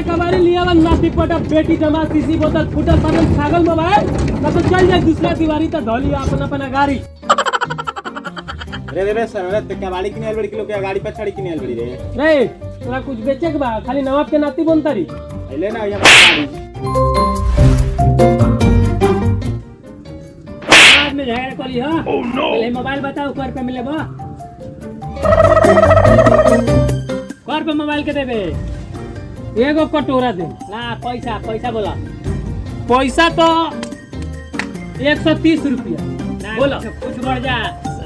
कबारी लिया वन नाती पटा बेटी जमा सीसी बोतल फुटल पटल छागल मोबाइल तब तो चल जाए दूसरा दीवारी तो धोली अपन अपन गाड़ी रे रे रे सर रे ते कबाड़ी किने बड़ी किलो के गाड़ी पे छड़ी किने बड़ी रे रे तोरा कुछ बेचे के बा खाली नवाब के नाती बनता रही अइले ना यहाँ गाड़ी बाद में झगड़ा करी हां पहले मोबाइल बताओ कर पे मिले बा कर पे मोबाइल के देबे एगो कटोरा दे ना पैसा पैसा बोला पैसा तो एक सौ तीस रुपया बोलो कुछ बढ़ जा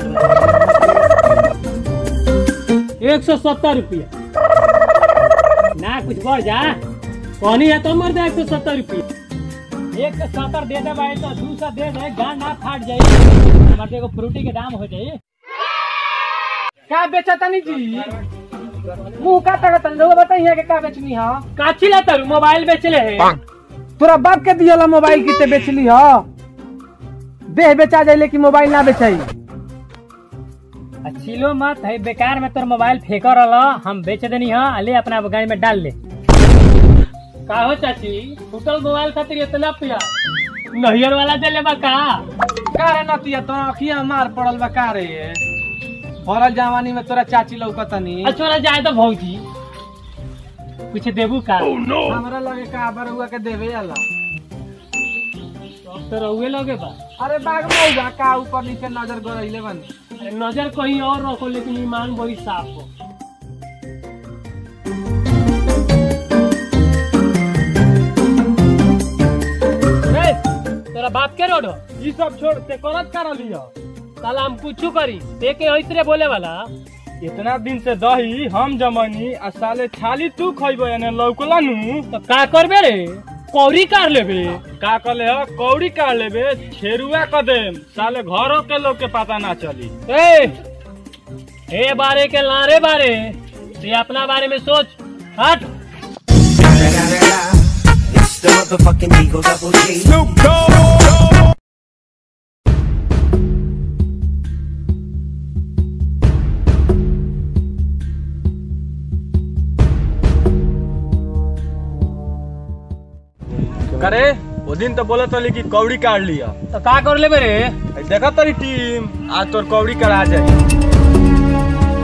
एक सौ सत्तर रुपया ना कुछ बढ़ जा कहनी है तो मर दे एक सौ सत्तर रुपया एक सौ सत्तर दे दे भाई तो दू सौ दे दे गान ना फाट जाए हमारे एगो फ्रूटी के दाम हो जाए का बेचा तनी जी मुंह का तक तनी लोग बताइए कि का बेचनी है काची ला तरु मोबाइल बेचले है तोरा बाप के दियला मोबाइल किते बेचली ह देह बेचा जाइले कि मोबाइल ना बेचाई छिलो मत है बेकार में तोर मोबाइल फेंक रहा हम बेच देनी है ले अपना गाड़ी में डाल ले का हो चाची टूटल मोबाइल खातिर इतना पिया नहियर वाला दे ले बा का का रे नतिया तो अखिया मार पड़ल बा का रे भरल जवानी में तोरा चाची लौकतनी अच्छा जाए तो भौजी कुछ देबू का हमरा लगे का बरुआ के देवे आला तो रहुए लगे बा अरे बाग मौजा का ऊपर नीचे नजर गरैले बनी अरे नजर कहीं और रखो लेकिन ईमान बड़ी साफ हो रे, तोरा बाप के रोड हो ई सब छोड़ ते करत कर लियो साला हम कुछ करी ते के ऐसरे बोले वाला इतना दिन से दही हम जमनी आ साले छाली तू खइबो यानी लौकला नु तो का करबे रे कौरी कार लेबे का कहले ह कौड़ी काट लेबे छेरुआ क देम साले घरों के लोग के पता ना चली ए ए बारे के लारे बारे ते अपना बारे में सोच हट It's the motherfucking Eagle Double G. करे वो दिन तो बोला तली कि कौड़ी काट लिया तो का कर लेबे रे देखा तरी टीम आज तोर कौड़ी करा जाए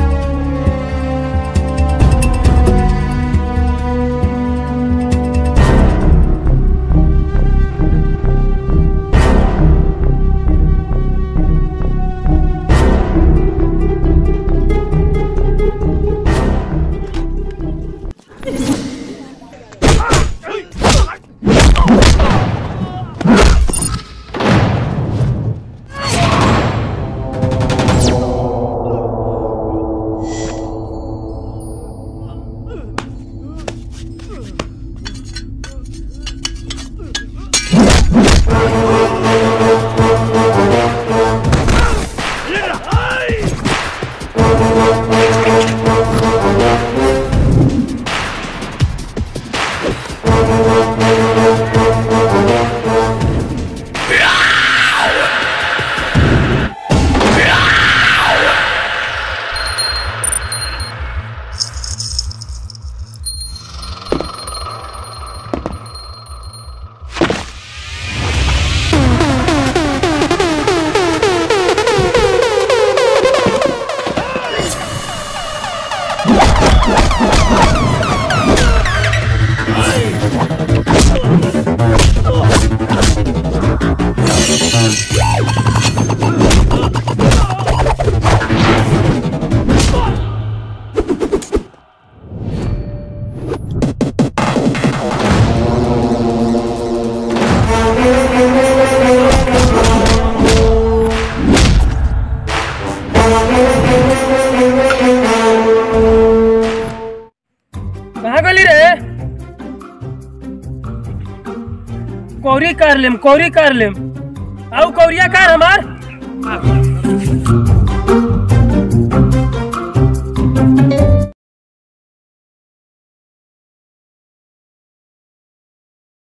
कहाँ गली रे कौरी कर लेम कौरी कर लेम आउ कौरिया कार हमार